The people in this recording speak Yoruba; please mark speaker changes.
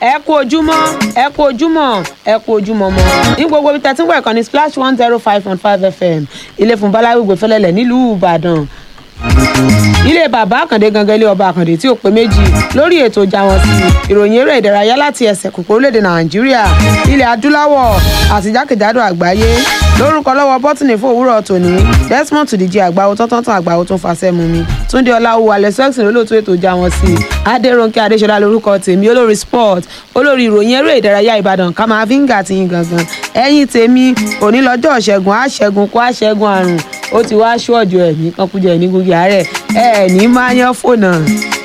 Speaker 1: ẹ kú ojúmọ́ ẹ kú ojúmọ́ ẹ kú ojúmọ́ mọ́ ní gbogbo ibi tẹ̀sí wẹ̀ kan ní splash one zero five point five fm ilé fún balagbègbè fẹlẹ́lẹ̀ nílùú ìbàdàn ilé bàbá àkàndé gangan ilé ọba àkàndé tí ò pé méjì lórí ètò ìjà wọn sí ìròyìn eré ìdárayá láti ẹsẹ̀ kòkó orílẹ̀-èdè nàìjíríà ilẹ̀ adúláwọ̀ àti jákèjádò àgbáyé lórúkọ lọ́wọ́ bọ́tìnì fún òwúrọ̀ tòní desmond tùdíjì àgbáwo tọ́tọ́tàn àgbáwo tó ń fasẹ́ mu mi túndé ọláwù alẹ́ sẹ́ksìn lólóòtú ètò ìjà wọn sí adéròǹkè adéṣọlá lórúkọ tèmi olórí sport olórí ìròyìn eré ìdárayá ìbàdàn ká máa fi ń gà tiyín gangan ẹ̀yìn tèmi òní lọ́jọ́ ṣẹ́gun àṣẹ́gun kó àṣẹ́gun àrùn ó ti wá ṣọ́ọ̀jù ẹ̀mí kankújẹ ní gbogbo àárẹ̀ ẹ̀ ní máa yan fònà